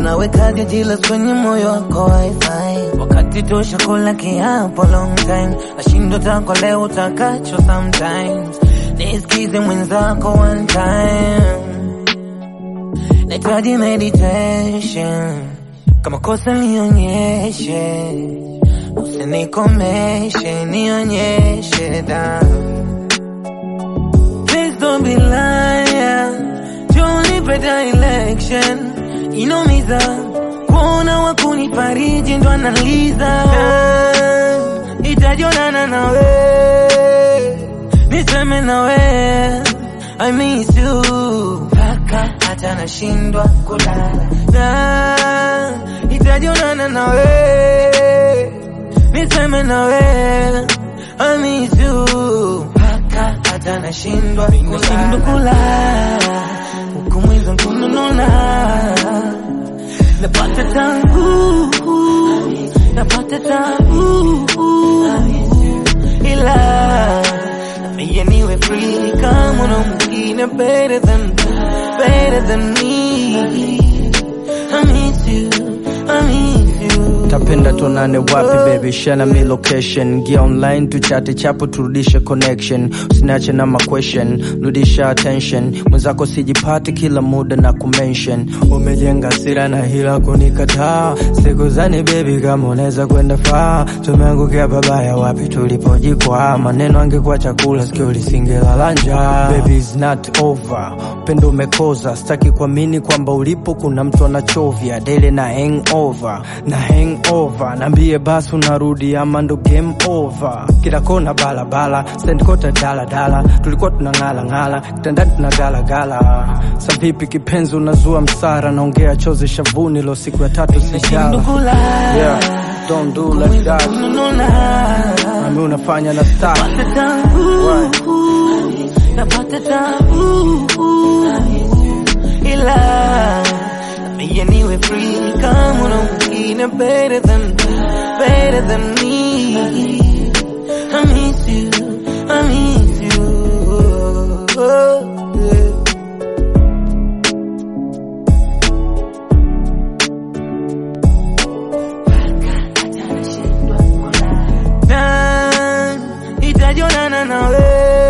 unawekaje jealous kwenye moyo wako wifi wakati tosha kula kiapo long time nashindwa tako leo utakacho sometimes nisikize mwenzako one time nahitaji meditation kama kosa nionyeshe usinikomeshe nionyeshe da Please don't be liar Junipe direction Inomiza Kuona wakunifariji ndo analiza Itajionana nawe Niseme nawe I miss you Paka hata nashindwa kulala na Itajionana nawe Niseme nawe I miss you Paka hata nashindwa nashindwa kulala Huku mwizo kunununa Napata tangu Napata tangu Ila Mie niwe free kama na mwingine better than Better than me I miss you I miss you tapenda tuonane wapi baby shana mi location gia online tuchate chapo turudishe connection usiniache na maquestion rudisha attention mwenzako sijipati kila muda na kumention umejenga sira na hila kunikataa siku zani baby kama unaweza kwenda faa tumeangukia babaya wapi tulipojikwaa maneno angekuwa chakula sikio lisingelala njaa baby is not over upendo umekoza sitaki kuamini kwamba ulipo kuna mtu anachovya dele na hangover na hangover naambie basi unarudi ama ndo game over kila kona balabala sendkota daladala tulikuwa tunang'ala ng'ala kitandani tunagalagala savipi kipenzi unazua msara naongea chozi shavuni lo siku ya tatu Nashindwa sijala kulala yeah, don't do like that Kunununa nami unafanya na style Napata tabu Napata tabu Ila Mie niwe free kama na mwingine better than Better than me I miss you I miss you oh, yeah. na itajionana nawe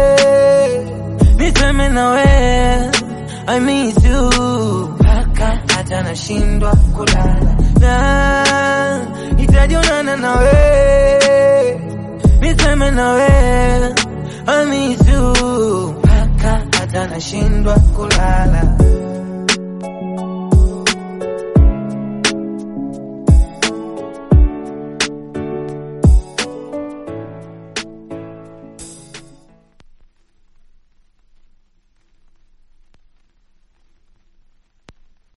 niseme nawe I miss you mpaka hata nashindwa kulala na itajionana nawe niseme nawe I miss you mpaka hata nashindwa kulala